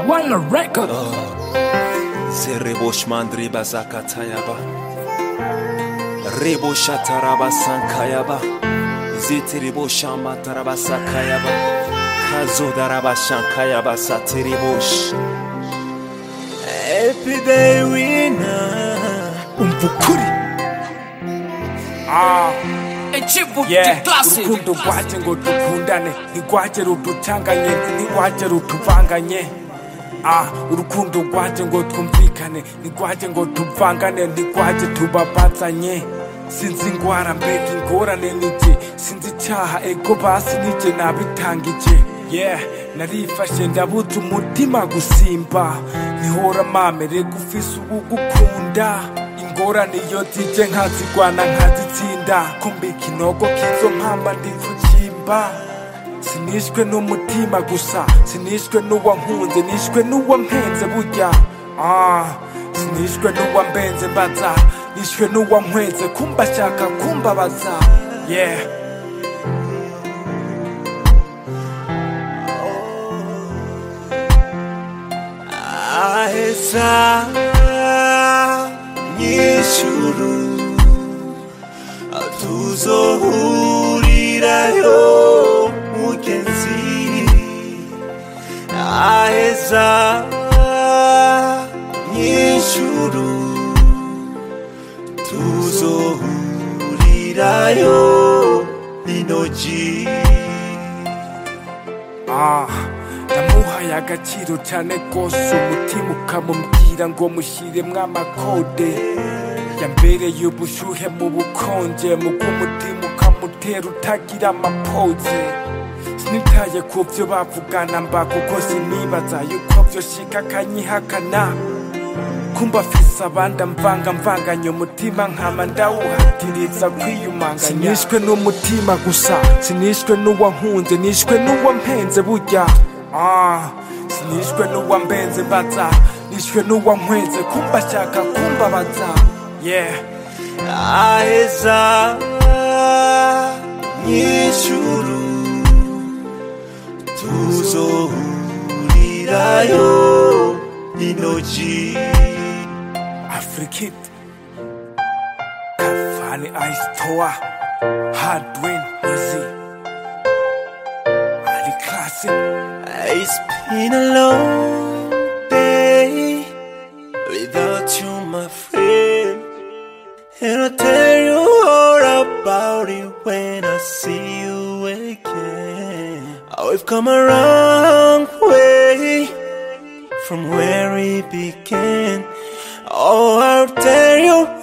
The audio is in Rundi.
One record. Serebo shmandri bazakatayaba. Rebo shataraba sankayaba. Zitirebo shamataraba sakayaba. Kazodaraba shankayaba satirebosh. Every day we know. Umva ukuri. Ichivu Yeah, classic. urukundo rwaje ngo dukundane ntirwaje ruducanganye ntirwaje rutuvanganye ah urukundo rwaje ngo twumvikane ntirwaje ngo tuvangane ntirwaje tubabazanye sinzi ingwara mbega ingorane nije sinzi icyaha ego basi nije nabitangije yeah narifashe ndabuze umutima gusimba ntihora mamere gufise ubugukunda ingorane iyo zije nkazigwana nkazitsinda kumba ikinogo kizo mpamba ndi kucimba sinishwe n'umutima gusa sinishwe n'uwankunze nishwe n'uwampenze burya ah, sinishwe n'uwambenze mbaza nishwe n'uwankweze kumba ashaka kumbabaza yeah aheza nyishuru tuzohurirayo mugenzi aheza nyishuru tuzohurirayo inoji Ah, namuhaye agaciro cyane rwose umutima ukamubwira ngo mushyiremwo amakode yambereye ubushyuhe mu bukonje mu bw'umutima ukamutera utagira amapoze sinitaye ku byo bavugana mba kuko sinibaza yuko byoshika akanyihakana kumba afise abandi amvanga mvanganya umutima nkama ndawuhatiriza kwiyumanganya sinishwe n'umutima gusa sinishwe n'uwankunze nishwe n'uwampenze burya ah, sinishwe n'uwambenze mbaza nishwe n'uwankweze kumba ashaka kumbabaza yeah aheza nyishuru tuzohurirayo inoji Afrikit Kafani Ice Tower Hardwin Easy Ali Classic It's been a long day without you, my friend. And I'll tell you all about it when I see you again. Oh, we've come a long way from where we began. Oh, I'll tell you